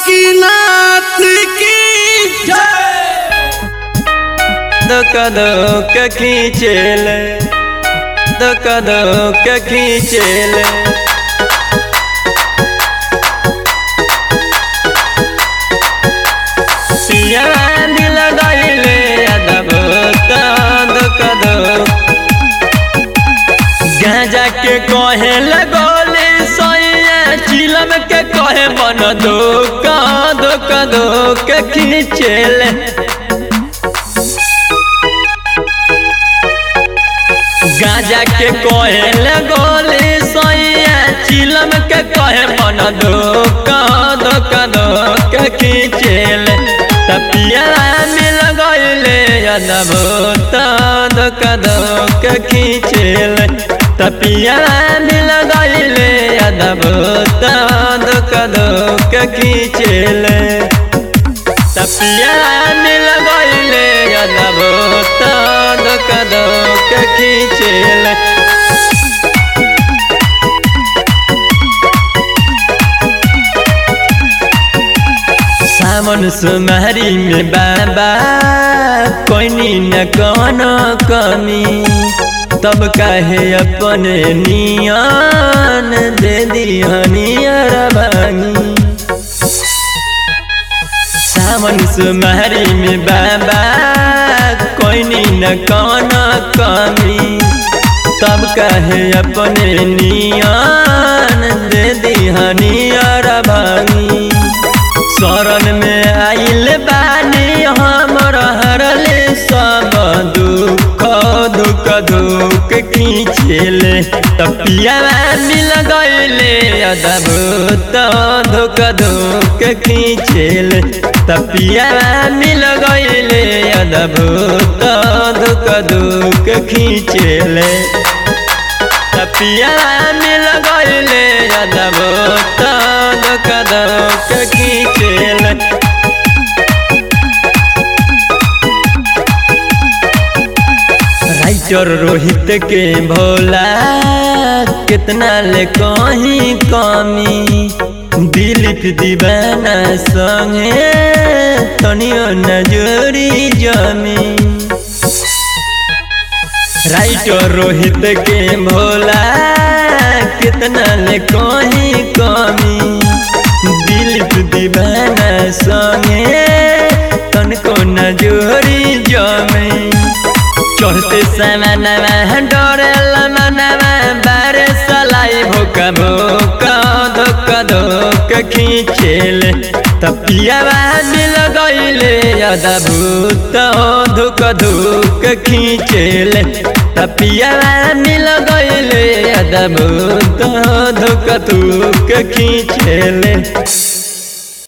बासुकीनाथ की धक धक खींचेल धक धक खींचेल सिया दिल गईले अदब धक धक गांजा के कहे लगोले सोया चिलम के कहे मन धोखा धोखा धोखा खींचेले गाजा के कहे लगोले सोया चिलम के कहे मन धोखा धोखा धोखा खींचेल तपिया मिल गईले अदब धोखा धोखा खींचेल तपिया मिल गईले अदब धोखा धोखा खींचेल तपिया मिल गईले अदब धोख धोख खींचेल सावन सुमारी में बाबा कोई न कोनो कमी तब काहे अपने नियन दे दिहनियर भांगी सावन सुमारी में बाबा कोई न कौन कमी तब कहे अपने नियन दे दिहनियर भांगी शरण में आइल बानी हमर हरले सब दुख दुख दुख खींचेले तपिया मिल गईले अदभुत दुख दुख खींचेले तपिया मिल गईले अदभुत दुख दुख खींचेले तपिया मिल गईले अदभुत दुख दुख खींचेले राइटर रोहित के भोला कितना ले कहीं कमी दिलीप दीवाना संगे तनियो नजरी जमी राइटर रोहित के भोला कितना ले कहीं कमी दिलीप दीवाना संगे तनको नजरी जमी चढ़ते समानवा डरेला मनवा बारे सलाई भोका भोका धोक धोक खींचेल तपियावा मिल गईले अदा भूत धुक धुक खींचेल तपियावा मिल गईले अदा भूत धुक धुक खींचेल